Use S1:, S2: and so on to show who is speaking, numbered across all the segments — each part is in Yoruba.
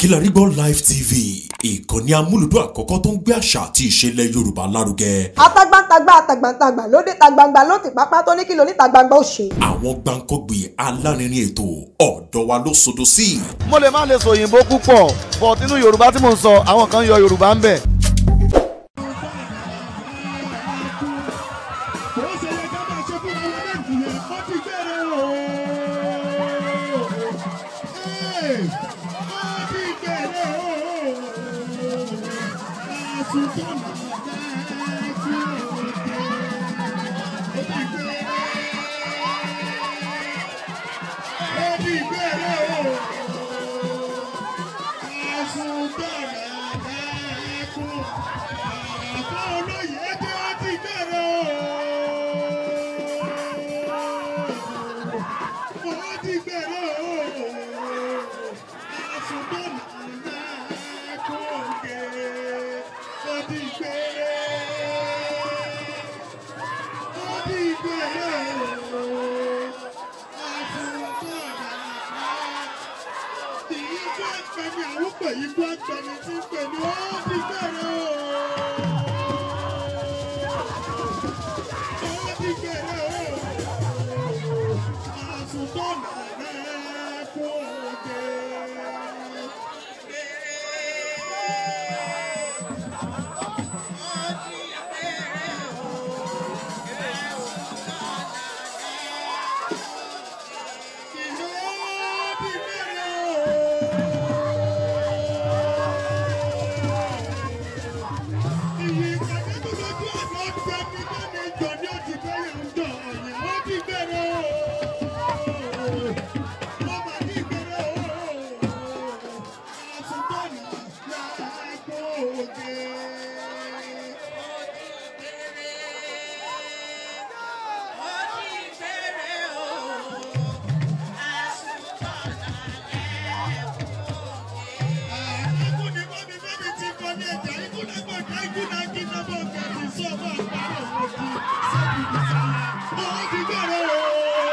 S1: Kilarigbo Live TV ìkànnì amúlùdún àkọ́kọ́ tó ń gbé àṣà àti ìṣẹ̀lẹ̀ Yorùbá lárugẹ.
S2: atagbantagba atagbantagba lóde tagbangba ló ti pápá tó ní kí lóní tagbangba ó ṣe.
S1: àwọn gbàǹkọ́gbì alárinrin ètò ọ̀dọ́ wa ló sodo sí.
S3: mo lè má lè sọ òyìnbó púpọ̀ but nínú yorùbá tí mò ń sọ àwọn kan yọ yorùbá ń bẹ̀.
S4: bó ṣe yẹ ká máa ṣe fún àwọn méjì yẹn ó ti gbére o. Ee, ó ti gbére o. Àsùntàn náà kú òde. Ó ti gbére. Ó ti gbére o. Àsùntàn náà kú. Àbá olóyè dé ó ti gbére o. Ó ti gbére o. Àsùntàn náà kú òde. Ó ti gbére. Ó ti gbére o. Àsùntàn náà ikú àgbẹ̀ni àwọn pè ikú àgbẹ̀ni tí ń pè ní ó ti bẹ̀rẹ̀ o. Ó ti bẹ̀rẹ̀ o. Àsùntọ́nà rẹ̀ kú òde. Ìlú ó ti bẹ̀rẹ̀ o. Ìwé ìpàdé tó lójú ọ̀nà ọ̀gbẹ́ mi bá mi jọ ní òtí bẹ́yẹ̀ ń jọ ọ̀yẹ̀ ó ti bẹ̀rẹ̀ o. Ó mà ti bẹ̀rẹ̀ o. Àsùntọ́nà rẹ̀ kú òde. Ikú ni bọ́mi bọ́mi ti kọ́ ní ẹ̀jẹ̀ ikú náà gbọ̀dọ̀ ikú náà kí náà bọ̀ kẹ́sì sọ́ọ̀bù àpárọ̀ òkú sẹ́kù nìsáyà. Ó ti bẹ̀rẹ̀ o.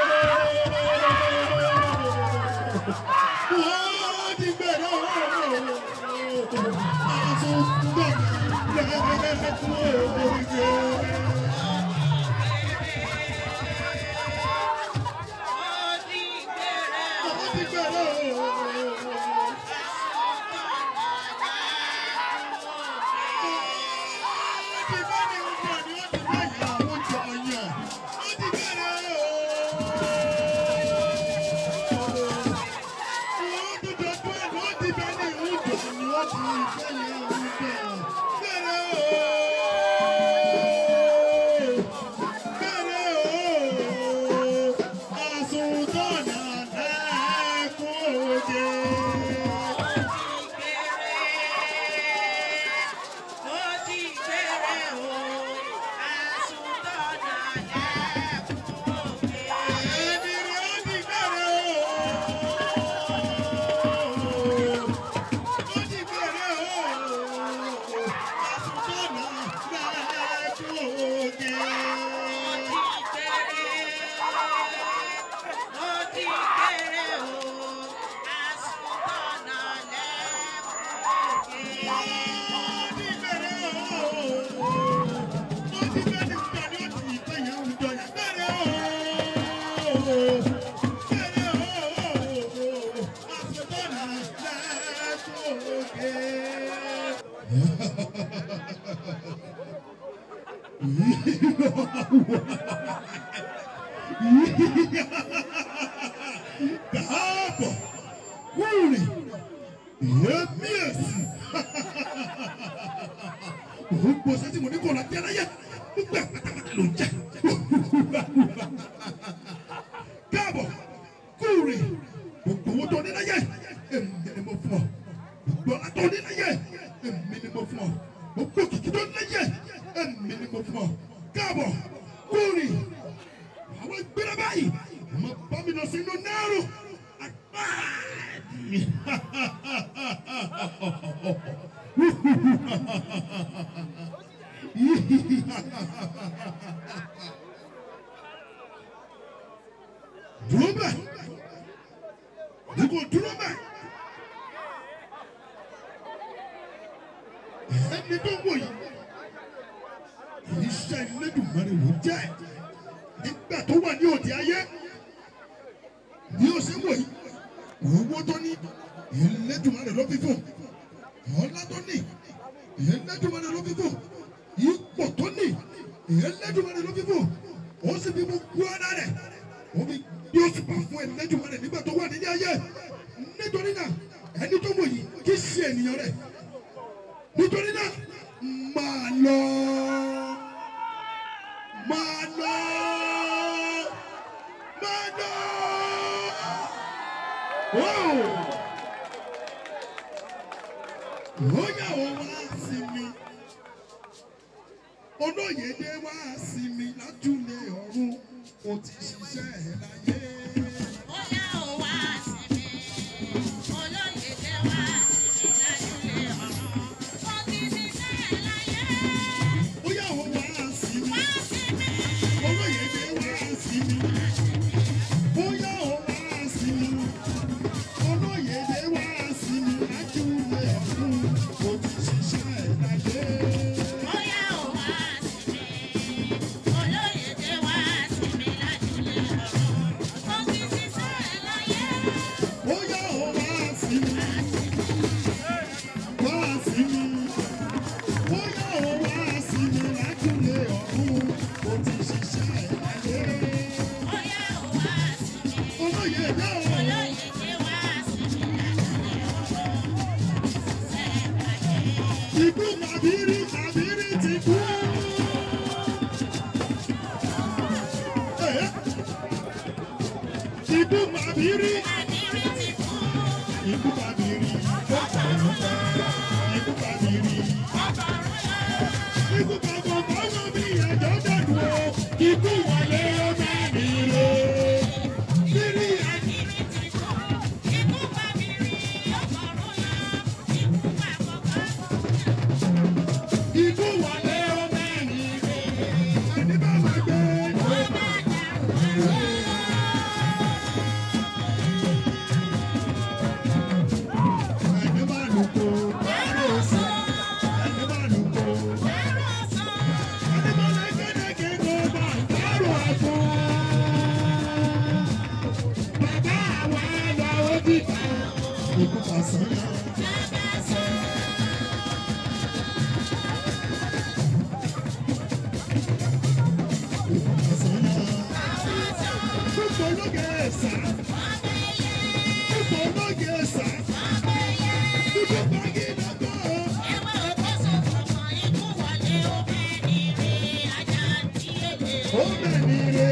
S4: Ó ti bẹ̀rẹ̀ o. Àsùnwọ̀n lẹ́ẹ̀kú òde. Ó ti bẹ̀rẹ̀ o. Yeah. Káàbọ̀ kúrì èmi èsì òun gbọ́sẹ̀ tí mo ní kò lọ jẹ́ láyé gbogbo ẹ̀ pátápátá ló ń jẹ́ káàbọ̀ kúrì gbogbo owó tó ní láyé èmi ni mo fún ọ gbogbo ọlá tó ní láyé èmi ni mo fún ọ gbogbo kìkì tó ní láyé èmi ni mo fún ọ káàbọ̀ kúrì àwọn ìgbéra báyìí mo bá mi lọ sínú náírà àpáàdì. dúró bẹ́ẹ̀ ní kò dúró bẹ́ẹ̀ ẹni tó wò yìí iṣẹ́ Elédùmarè ló jẹ́ nígbà tó wà ní òde ayé bí ó ṣe wò yìí owó tó ní Elédùmarè ló fi fún ọlá tó ní Elédùmarè ló fi fún ipò tó ní Elédùmarè ló fi fún ó sì fi gbogbo ara rẹ̀ ó fi bí ó sì bá fún Elédùmarè nígbà tó wà nílé ayé nítorí náà ẹni tó wò yìí kì í ṣe ènìyàn rẹ̀ nítorí náà máa lọ máa lọ máa lọ. Wow! ó yà wọ́n wá sí mi olóyèdè wá sí mi lájúlé ọ̀run ó ti ṣiṣẹ́ ẹ̀ láyé.
S5: Bóyá ó wá sí mi, olóyèdè wá sí mi lájúlé ọ̀run. Ó ti ṣiṣẹ́ láyé.
S4: ó yà wọ́n wá sí mi
S5: Wá sí mi,
S4: olóyèdè wá sí mi ó yà wọ́n wá sí mi olóyèdè wá sí mi lájúlé ọ̀run ó ti ṣiṣẹ́ ẹ̀ láyé.
S5: bóyá ó wá sí mi, olóyèdè wá sí mi lájúlé ọ̀run. Ó ti ṣiṣẹ́ láyé.
S4: ó yà wọ́n wá sí mi wá sí mi ó yà wọ́n wá sí mi lájúlé ọ̀run ó ti ṣiṣẹ́ ẹ̀ láyé.
S5: Bóyá ó wá sí mi,
S4: olóyèdè ọ̀run.
S5: olóyèdè wá sí mi lájúlé ọ̀run. Ó ti ṣiṣẹ́ láyé.
S4: Ikú màbírí màbírí ti kú. Eh. Ikú màbírí.
S5: Àdírí ti kú.
S4: Ikú màbírí. Ikú màbírí. Ikú bàbá bàbá mi ẹ̀jọ̀ dẹ̀nu o. Ikú wọlé ọmọ mi lé. Bírí àti
S5: Àdírí ti kú. Ikú pa mi rí ọgọ́rùn-ún lọ. Ikú pa kọ̀ọ̀kan.
S4: ikú wọlé ọmọ mi lé. Ẹni bá máa gbé. Ẹni bá lùkò. Ẹni bá lùkò. Ẹni bá lẹ́gẹ́dẹ́gẹ́ kó bá dárò àpò. Bàbá àwa lọ ó dìbò. Ikú pàṣẹ náà. Ikú pàṣẹ náà. Púpọ̀ lóge ẹ̀sà. Púpọ̀ lóge ẹ̀sà. Púpọ̀ bági lọ́gọ́. Ó bẹ̀ ní ire.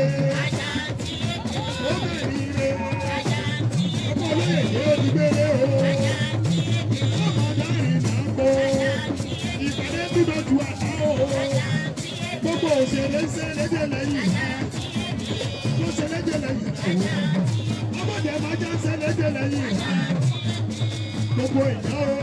S4: Ó bẹ̀ ní ire. Ọmọ olóyè yóò di gbére o. Ọmọ dárin náà kó. Ìpàdé dúdọ̀ ju àná o. Gbogbo òṣèré ń ṣe lédè lẹ́yìn. Ló ṣe lédè lẹ́yìn. Ọmọdé máa já ṣe lédè lẹ́yìn. Gbogbo ìyá o.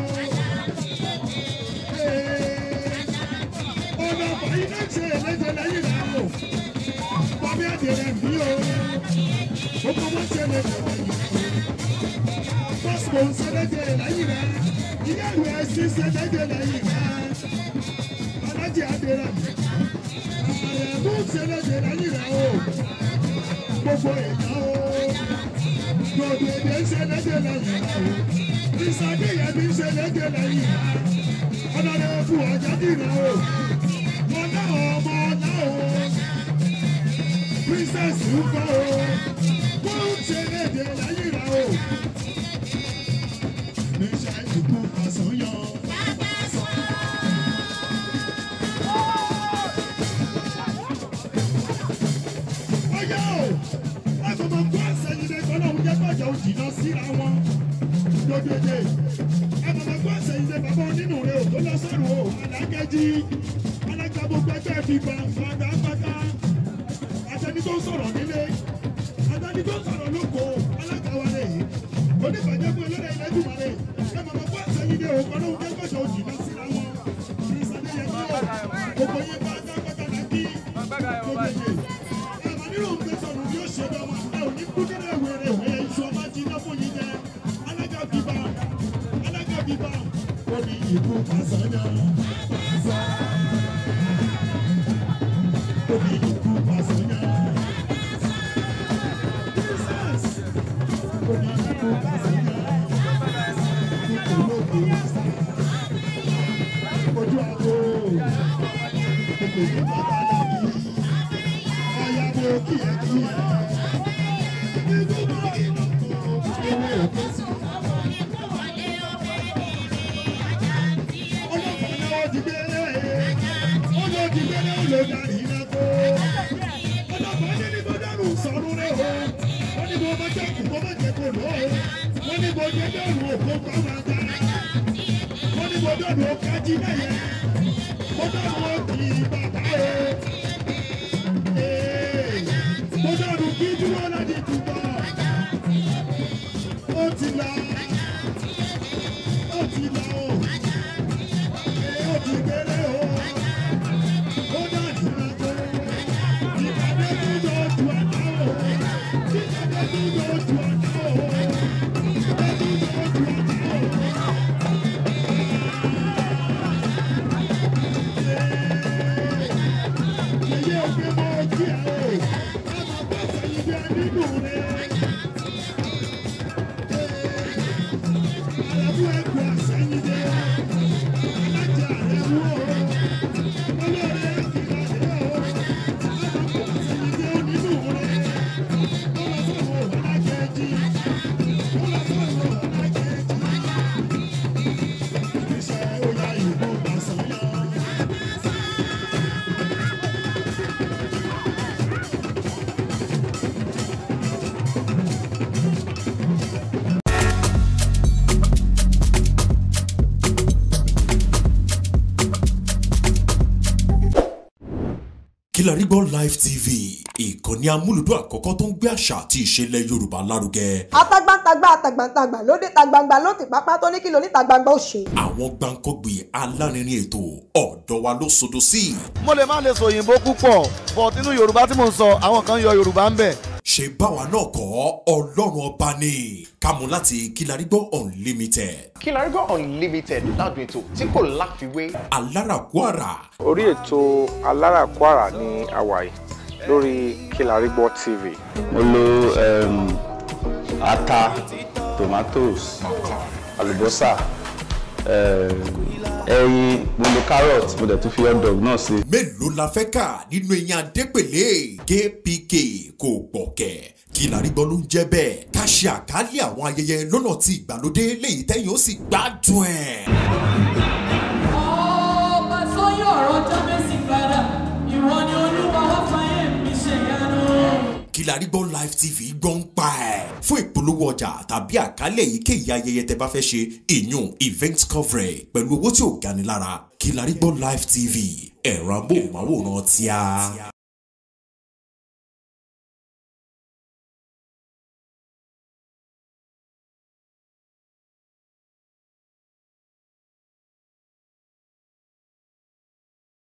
S4: Ọ̀nà àbáyé náà ṣe lédè lẹ́yìn náà o. Bàbá àdìrẹ̀ bí o. Gbogbo wọn ṣe lédè lẹ́yìn. Pásítọ̀ ń ṣe lédè lẹ́yìn náà. Ilé ìwé ẹ̀sìn ṣe lédè lẹ́yìn náà. Alájì àdìrẹ̀ mi. Àyẹ̀mú ṣe lédè lẹ́yìn náà o. Gbogbo ìyá o. Gbogbo èdè ń ṣe lédè lẹ́yìn náà o. Ìsàdé yẹn mi ń ṣe lédè lẹ́yìn náà. Ọlọ́dẹ fún ọjà dìrẹ̀ o. Wọ́n náà ọmọ náà o. Princess ń kọ́ o. Wọ́n ń ṣe lédè lẹ́yìn náà o. Níṣẹ́ ìkú àsányàn. Ọyá o! Láti máa kó àṣẹyìn lé kọ́ lóun jẹ́ kọjá òjì lọ síra wọn. Dòdòdè. Ẹ máa máa kó àṣẹyìn lé bàbá onínú rẹ̀ ò tó lọ sọ́run o. Àdákẹ́jì. Alága gbogbo ẹgbẹ́ fi gbà gbàgbà pátá. Àtẹni tó ń sọ̀rọ̀ nílé. Àtẹni tó ń sọ̀rọ̀ lóko. Alága wa lè. Oníbàjẹ́ fún eléré ilé jùmọ̀ lè. Ẹ máa máa kó àṣẹyìn lé o kọ́ lóun jẹ́ kọjá òjì lọ síra wọn. Ìsàlẹ̀ yẹn kí o. Gbogbo yín bá dá pátá náà kí. Dòdòdè ẹ̀mọ̀ nínú gbèsòrò ni ó ṣe lọ́wọ́ ẹ ò ní kú nínú ìwéré ẹ̀yẹ iṣu ọba ti iná fún yín jẹ alága bíbá alága bíbá ó ní ìbú pàṣẹyà Ojú àgbo, kòkòrò bàbá dàbí, ayáwó kíákíá. Ó ti la, ó ti la o, ó ti gbélé o.
S1: Kilarigbo Live TV ìkànnì amúlùdún àkọ́kọ́ tó ń gbé àṣà àti ìṣẹ̀lẹ̀ Yorùbá lárugẹ.
S2: atagbantagba atagbantagba lóde tagbangba ló ti pápá tó ní kí lóní tagbangba ó ṣe.
S1: àwọn gbàǹkọ́gbì alárinrin ètò ọ̀dọ́ wa ló sodo sí.
S3: mo lè má lè sọ òyìnbó púpọ̀ but nínú yorùbá tí mò ń sọ àwọn kan yọ yorùbá ń bẹ̀.
S1: ṣe báwa náà kọ́ ọlọ́run ọba ni kámú láti Kilarigbo Unlimited
S6: Kilarigbo Unlimited ládùn ètò tí kò láfiwé.
S1: alárakúàrà
S7: orí ètò aláràkúàrà ní hawaii lórí Kilarigbo TV.
S8: mo lo um, ata tomatoes àlùbọ́sà um, ẹyin mo lo carrot mo dẹ̀ tún fi hot dog náà sí.
S1: mélòó la fẹ́ kà nínú eyín adépèlé kpk kò gbọ̀kẹ́ Kilarigbo ló ń jẹ́ bẹ́ẹ̀ ká ṣe àkálẹ̀ àwọn ayẹyẹ lọ́nà tí ìgbàlódé léyìí tẹ́yìn ó sì gbádùn ẹ̀.
S9: ọba tó yọ ọ̀rọ̀ jábẹ́sì padà ìwọ ni olúwa wá fàyè mi ṣèyanu.
S1: Kilarigbo Live TV gbọ́ ń pa ẹ̀. fún ìpolówó ọjà tàbí àkálẹ̀ èyíkéyìí ayẹyẹ tẹ bá fẹ́ ṣe ìyún event coverage pẹ̀lú owó tí ò gani lára Kilarigbo Live TV ẹ̀rọ amóhùnmáwòrán tíá.